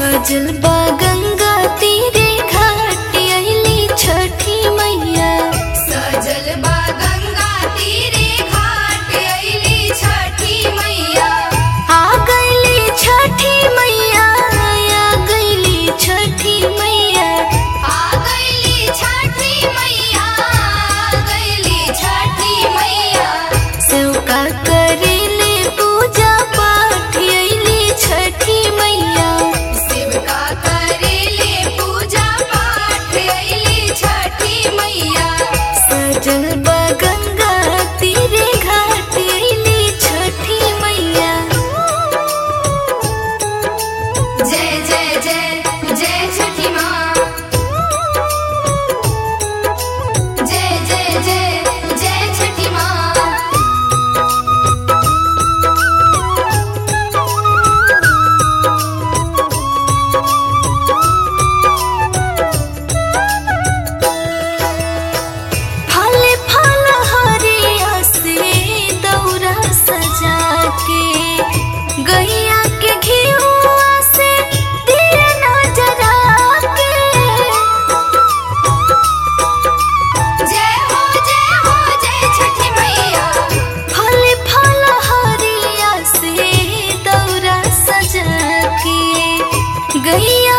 सजल बा गंगा तीरे घाट अइली छठी मैया सजल बा गंगा तीरे घाट अइली छठी मैया आ गइली छठी मैया आ गइली छठी मैया आ गइली छठी मैया आ गइली छठी मैया सेवका करेले पूजा पाठ अइली छठी मैया शिवका करेले पूजा पाठ अइली छठी मैया सजल बा गंगा तीरे घाट अइली छठी मैया जय जय जय जय छठी माँ जय जय जय जय छठी माँ फल फल हरिया से दौरा सजा के गैया के घिउआ से दिया नजरा के जय हो जय हो जय छठी मैया फल फल हरिया से दौरा सजा के गैया